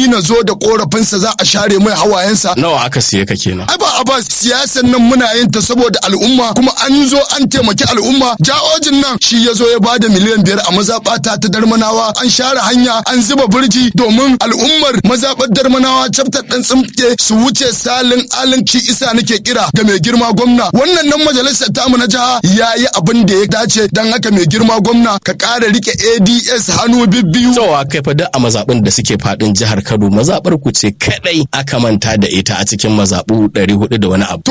na zo da korafinsa za a share mai hawayensa nawa aka siye ka kenan ai ba a ba siyasan nan muna yin ta saboda al'umma kuma an zo an taimaki al'umma ja'ojin nan shi ya zo ya bada miliyan biyar a mazaɓata ta darmanawa an share hanya an zuba birji domin al'ummar mazaɓar darmanawa chapter ɗan tsimke su wuce salin alin shi isa nake kira ga mai girma gwamna wannan nan majalisar tamu na jiha ya yi abin da ya dace don haka mai girma gwamna ka ƙara rike ads hannu bibbiyu tsawa kai fa duk a mazaɓin da suke faɗin jihar Kano mazaɓar ku ce kadai aka manta da ita a cikin mazaɓu 400 da wani abu